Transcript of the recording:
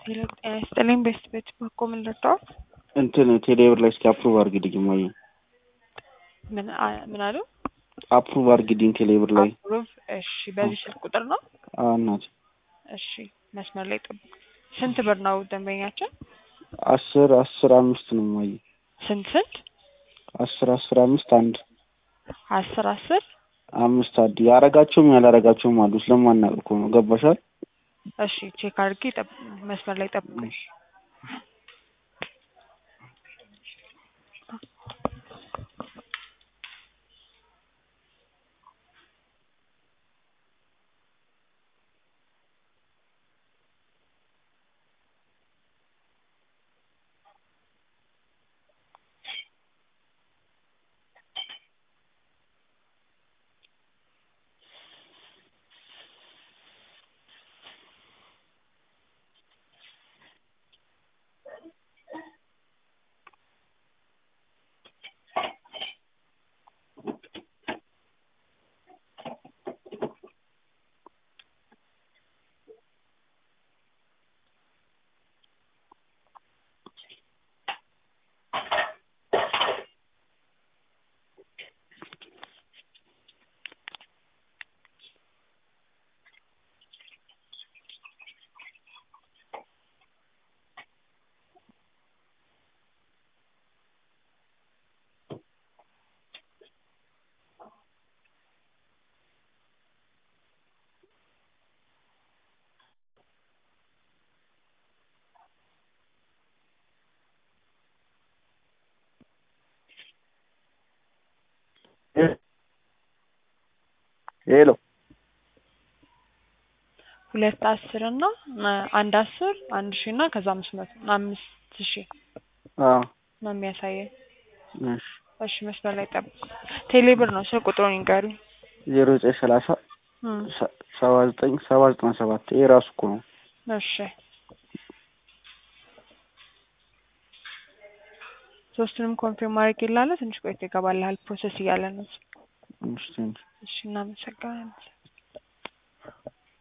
ሄሎ ጤና ይስጥልኝ። ቤስት ቤት በኮ ምን ልርዳው? እንትን ቴሌብር ላይ እስኪ አፕሩቭ አድርግልኝ እማዬ። ምን አ- ምን አሉ? አፕሩቭ አድርግልኝ ቴሌብር ላይ። አፕሩቭ። እሺ፣ በዚህ ስልክ ቁጥር ነው? አዎ እናቴ። እሺ፣ መስመር ላይ ጠብቁ። ስንት ብር ነው ደንበኛችን? አስር አስር አምስት ነው እማዬ። ስንት ስንት? አስር አስር አምስት አንድ አስር አስር አምስት አንድ ያረጋቸውም ያላረጋቸውም አሉ። ስለማናውቅ እኮ ነው። ገባሻል? እሺ፣ ቼክ አድርጌ ጠብ- መስመር ላይ ጠብቁ። ሄሎ ሁለት አስር እና አ- አንድ አስር አንድ ሺህ እና ከዛ አምስት መቶ አምስት ሺህ አዎ ነው የሚያሳየኝ። እሺ እሺ፣ መስመር ላይ ጠብቁ። ቴሌ ብር ነው ስልክ ቁጥሩን ይንገሩኝ። ዜሮ ዘጠኝ ሰላሳ እም፣ ሰ- ሰባ ዘጠኝ ሰባ ዘጠና ሰባት ይሄ ራሱ እኮ ነው። እሺ ሶስቱንም ኮንፊርም ማድረግ ይላለ። ትንሽ ቆይቶ ይገባልሃል። ፕሮሰስ እያለ ነው። እሺ ቴንኪው። እሺ እናመሰግናለን።